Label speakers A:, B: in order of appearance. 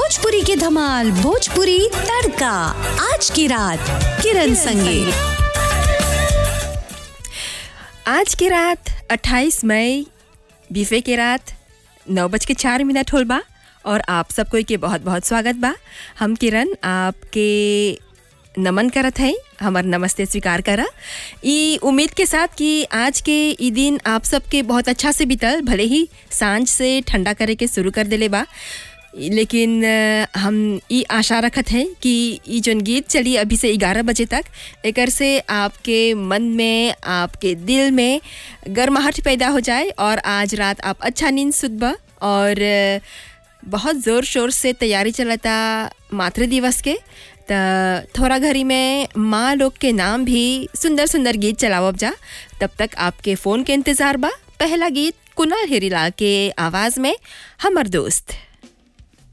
A: भोजपुरी की धमाल भोजपुरी तड़का आज की रात किरण संगे
B: आज की रात 28 मई बीफे की रात नौ बज के चार मिनट होल बा और आप सबको के बहुत बहुत स्वागत बा हम किरण आपके नमन करत हैं हमार नमस्ते स्वीकार करा ई उम्मीद के साथ कि आज के ई दिन आप सबके बहुत अच्छा से बीतल भले ही सांझ से ठंडा करे के शुरू कर देले बा लेकिन अ, हम ई आशा रखत हैं कि ई जौन गीत चली अभी से ग्यारह बजे तक एकर से आपके मन में आपके दिल में गर्माहट पैदा हो जाए और आज रात आप अच्छा नींद सुतबा और अ, बहुत ज़ोर शोर से तैयारी चलता मातृ दिवस के त थोड़ा घड़ी में माँ लोग के नाम भी सुंदर सुंदर गीत चलावब जा तब तक आपके फ़ोन के इंतज़ार बा पहला गीत कुणाल हेरीलाल के आवाज़ में हमर दोस्त